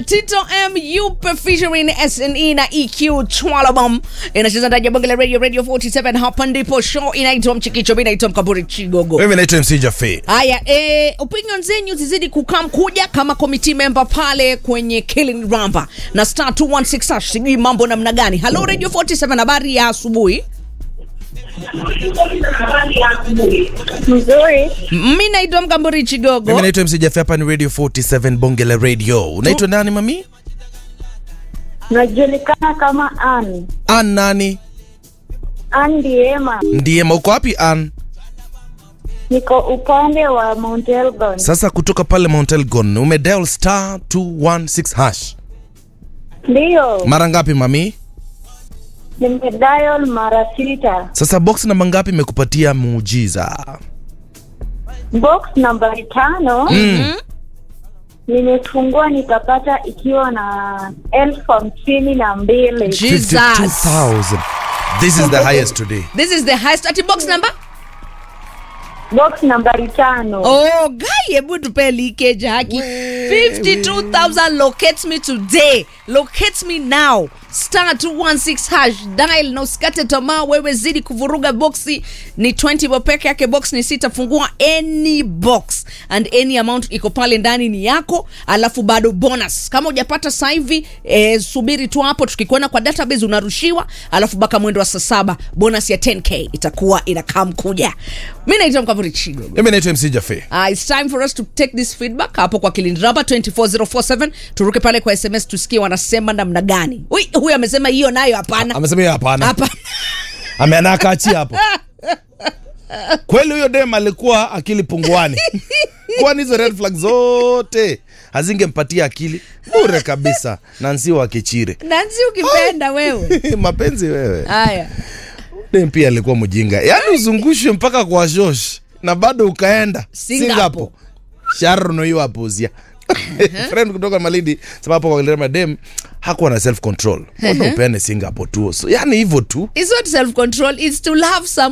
Tito M yupe featuring SNE na EQ Chwalabam inacheza ndani ya bonge la radio radio 47 hapa ndipo show inaitwa Mchikicho mimi naitwa Mkaburi Chigogo mimi naitwa MC Jaffe. Haya, eh, opinion zenyu zizidi kukam kuja kama committee member pale kwenye Killing Ramba na star 216 hash, sijui mambo namna gani. Hello Radio 47, habari ya asubuhi. Mzuri. Mimi naitwa Mkamburi Chigogo. Mimi naitwa MC Jaffe, hapa ni Radio 47 Bonge la Radio. Unaitwa nani mami? Najulikana kama Ann. Ann nani? Ann Diema. Ndiye uko wapi Ann? Niko upande wa Mount Elgon. Sasa kutoka pale Mount Elgon umedial star 216 hash. Ndiyo, Mara ngapi mami? nimedial mara sita. Sasa box namba ngapi imekupatia muujiza? Box nambari tano Mm. nimefungua nikapata ikiwa na elfu hamsini na mbili. Jesus. 52,000. This is the highest today. This is the highest ati box number? Box nambari tano. Oh, guy, hebu tupe leakage haki. 52,000 locates me today. Locates me now. Star 216 hash dial na usikate tamaa wewe zidi kuvuruga boxi ni 20 bob peke yake box ni sita fungua any box and any amount iko pale ndani ni yako alafu bado bonus kama hujapata sasa hivi eh, subiri tu hapo tukikuona kwa database unarushiwa alafu baka mwendo wa saa saba bonus ya 10k itakuwa inakaa mkuja mi naitwa mkavuri chigo Mimi naitwa MC Jaffe. Uh, it's time for us to take this feedback hapo kwa kilindraba 24047 turuke pale kwa sms tusikie wanasema namna gani Ui, huyu amesema hiyo nayo hapana Amesema yeye hapana. hapana Ameana akaachia hapo. Kweli huyo dem alikuwa akili punguani. Kwani hizo red flag zote hazingempatia akili bure kabisa. Nancy wa Kichire. nansi ukipenda wewe Mapenzi wewe. haya Dem pia alikuwa mjinga. Yaani uzungushwe mpaka kwa Josh na bado ukaenda Singapore. Singapore. Sharon hiyo apozia. Friend kutoka Malindi sababu kwa Kilema dem hakuwa na self control. Mbona upeane Singapore tu? So, yani hivyo tu. it's not self control it's to love some